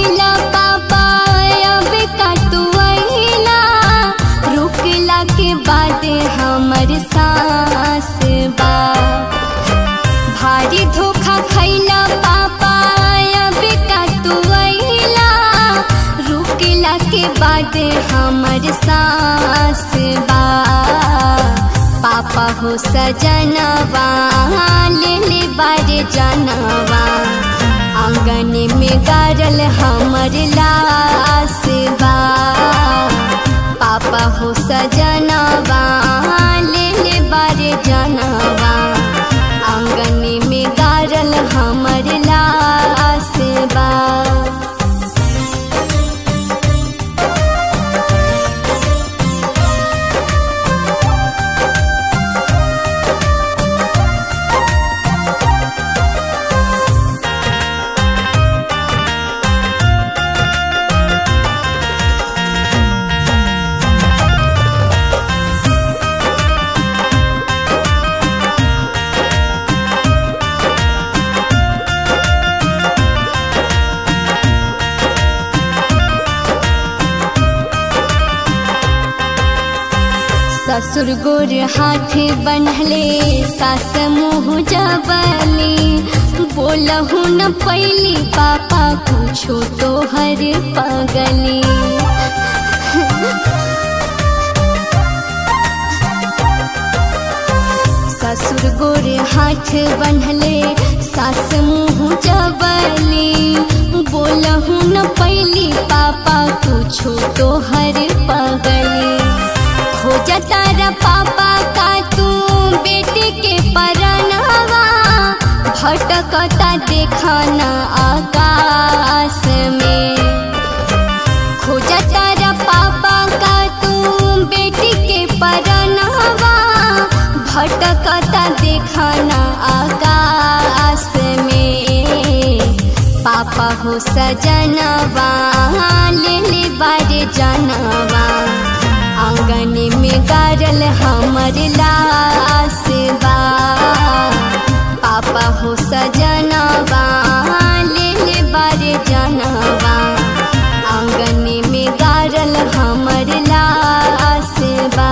खैला पापा अब का तू अइला रुकला के बाद हमर सांस बा भारी धोखा खैला पापा अब का तू अइला रुकला के बाद हमर सांस बा पापा हो सजनवा ले ले बारे जनवा आंगन में गारल हमर लास बा पापा हो सजनवा ले ले बारे जनवा आंगन में गारल हमर लास बा ससुर गोर हाथ बनहले सास मुँह जबली बोलहु न पैली पापा कुछो तो हर पगली ससुर गोर हाथ बनहले सास मुँह जबली बोलहु न पैली पापा कुछो तो हर पगली खोजा तारा पापा का तू बेटे के परनवा भटकता देखाना आकाश में खोजा तारा पापा का तू बेटी के परनवा भटकता देखाना आकाश में पापा हो सजनवा ले ले बारे जनवा आंगन में गारल हमर लास बा पापा हो सजनवा ले ले बारे जनवा आंगन में गारल हमर लास बा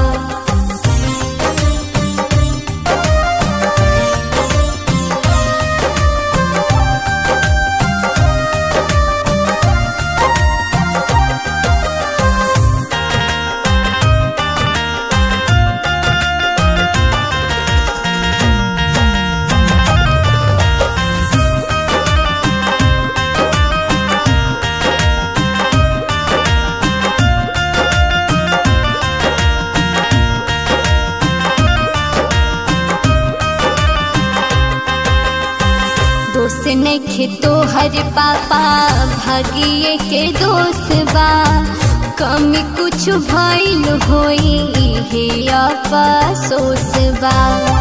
दोस्त नखे तो हर पापा भागिए के दोस्त बा कमी कुछ भइल होई हे अफसोस बा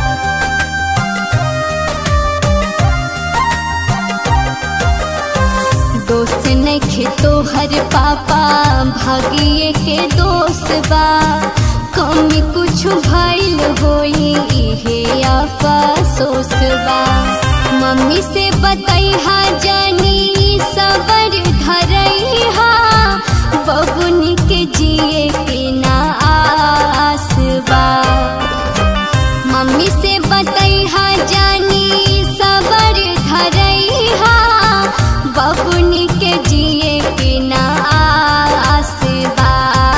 दोस्त नखे तो हर पापा भागिए के दोस्त बा कमी कुछ भइल होई हे अफसोस बा मम्मी से बतैहा जानी सबर धरैहा बबुनी के जिए के ना आस बा मम्मी से बतैहा जानी सबर धरैहा बबुनी के जिए के ना आस बा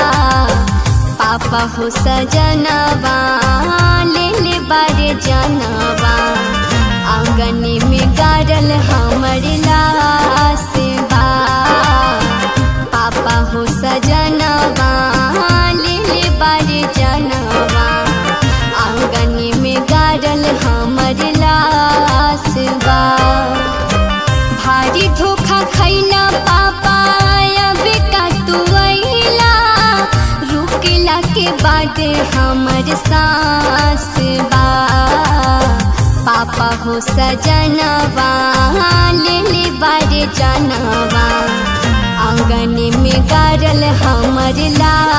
पापा हो सजनवा ले ले बारे जनवा आंगन में गारल हमर लास बा पापा हो सजनवा ले ले बारे जनवा आंगन में गारल हमर लास बा भारी धोखा खैला पापा अब का तू अइला रुकला के बाद हमर सांस बा पापा हो सजनवा ले ले बारे जनवा आंगन में गारल हमर ला